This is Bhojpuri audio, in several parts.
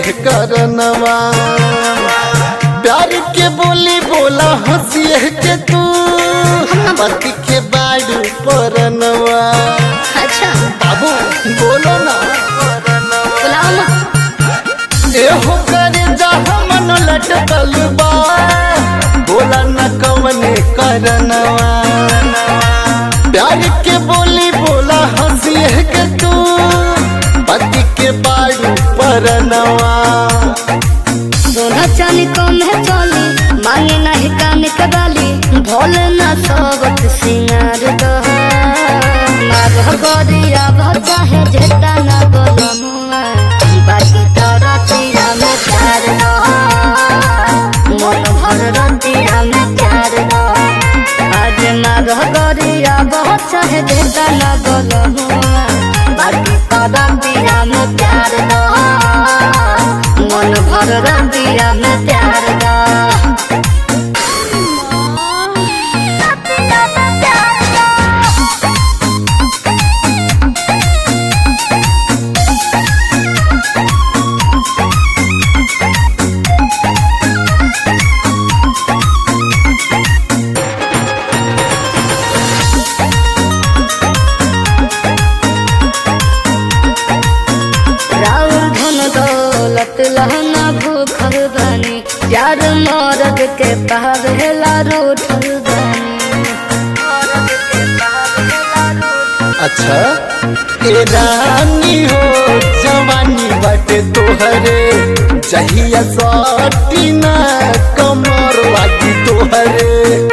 करनवा प्यार के बोली बोला हंसिए के तू पति के बाड़ू परनवा अच्छा बाबू बोलो ना बुलाओ ना एहो करे जहाँ मन लटकल बा बोला न कवने करनवा प्यार के बोली बोला हंसिए के तू पति के बाड़ू परनवा सोना चांदी कम है चली मांगे नहीं कान के बाली भोले ना सोबत सिंगार दो मार गोरिया भजा है जेता ना बोलो मुआ बाकी तोरा तीरा में प्यार दो मन भर रतिया में प्यार दो आज मार गोरिया बहुत चाहे जेता ना बोलो मुआ बाकी तोरा तीरा में प्यार दो मन भर रतिया में प्यार दो राउर धन दौलत लहना भूखल बानी प्यार मरद के पावेला रूठल बानी अच्छा ए रानी हो जवानी बाटे तोहरे जहिया सटी ना कमर लागी तोहरे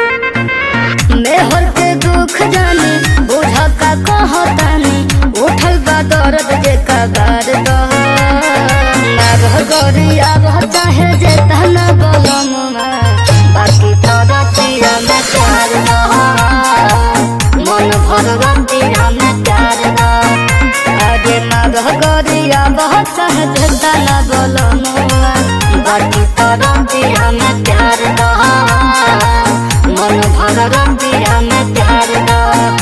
मेहर के दुख जानी बुझा का कहतानी उठल बा दर्द जे कगार दो नारह गोरिया रह चाहे जे तना बोलम बाकी तोरा पिया में प्यार दो मन भर रतिया में प्यार दो अरे नारह गोरिया बहुत चाहे जे तना बोलम बाकी तोरा पिया में प्यार दो मन भर रतिया में प्यार दो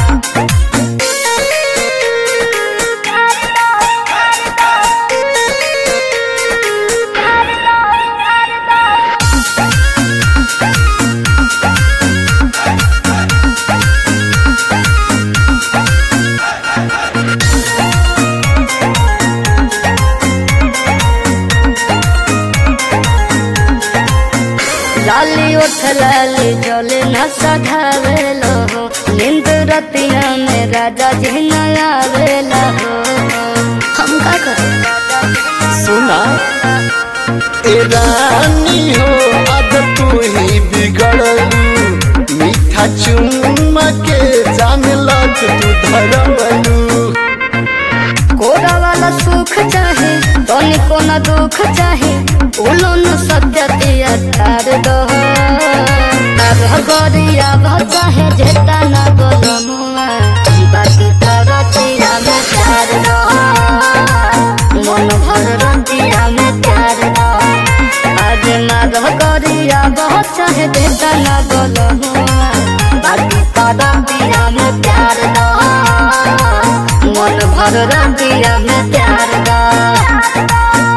लाली उठ लाली जले न सधावेलो हो नींद रतिया में राजा जी न आवेला हो हम का करें सुना ए रानी हो अब तू ही बिगड़लू मीठा चुम्मा के जान लग तू धरवलू कोरा वाला सुख चाहे तोनी को न दुख चाहे बोलो न सत्य दिया तार दो तार गोरिया भजा है जेता न बोलो मुआ बाकी तारा तिया में प्यार दो मन भर रतिया में प्यार दो आज नाग गोरिया बहुत चाहे जेता न बोलो मुआ बाकी तारा तिया में प्यार दो मन भर रतिया में प्यार दा